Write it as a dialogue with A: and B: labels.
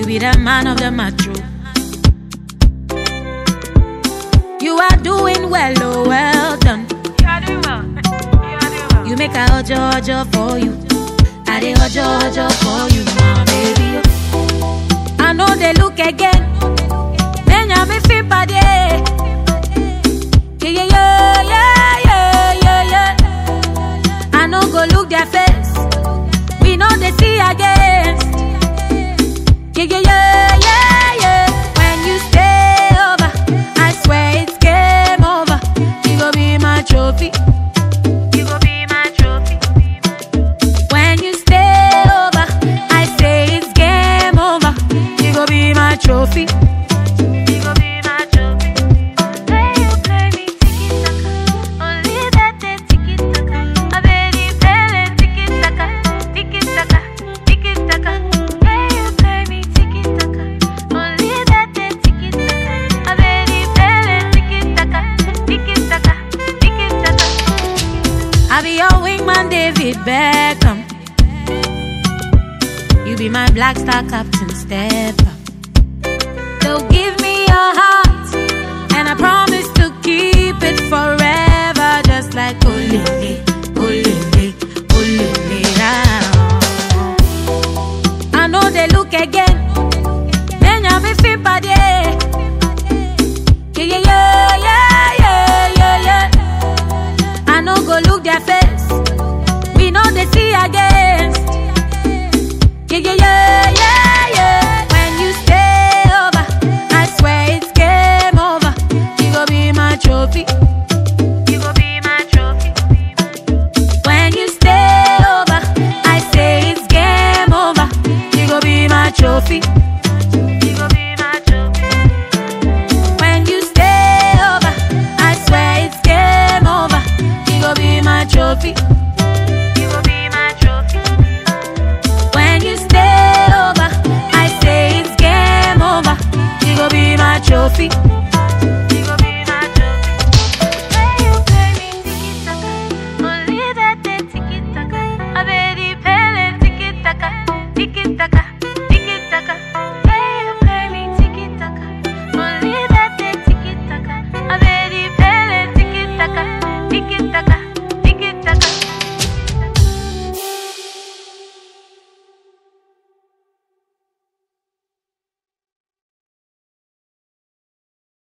A: You be the man of the macho. You are doing well, oh well done.
B: You are doing well. You are doing well.
A: You make a ojo ojo for you. I dey ojo ojo for you, my baby. I know they look again. Then you me feel bad, yeah. Yeah, yeah, yeah, yeah, yeah, yeah, yeah. I know go look their face. We know they see against. Yeah, yeah, yeah, yeah, yeah. When you stay over, I swear it's game over. You go be my trophy.
B: You go be my trophy.
A: When you stay over, I say it's game over. You go be my trophy.
B: You go be my trophy. Play you play me tiki taka. Only that day tiki taka. I bet you play tiki taka, tiki taka, tiki taka. Play you play me tiki taka. Only that day tiki taka. I bet you play tiki taka, tiki taka, tiki taka.
A: I be your wingman, David Beckham. You be my black star captain, step up. So give me your heart, and I promise to keep it forever, just like Olele, Olele, Olele. ah. I know they look again, then you me feel bad, yeah. Yeah, yeah, yeah, yeah, yeah, yeah, yeah. I no go look their face. We know they see against. Yeah, yeah, yeah, yeah, yeah. When you stay over, I swear it's game over. You go be my trophy.
B: You go be my trophy.
A: When you stay over, I say it's game over. You go be my trophy.
B: You go be my trophy.
A: When you stay over, I swear it's game over. You go be my trophy.
B: You go be my trophy.
A: When you stay over, I say it's game over. You go be my trophy.
B: You go be my trophy. Play you play me tiki taka. Only that day tiki taka. I bet you play tiki taka, tiki taka.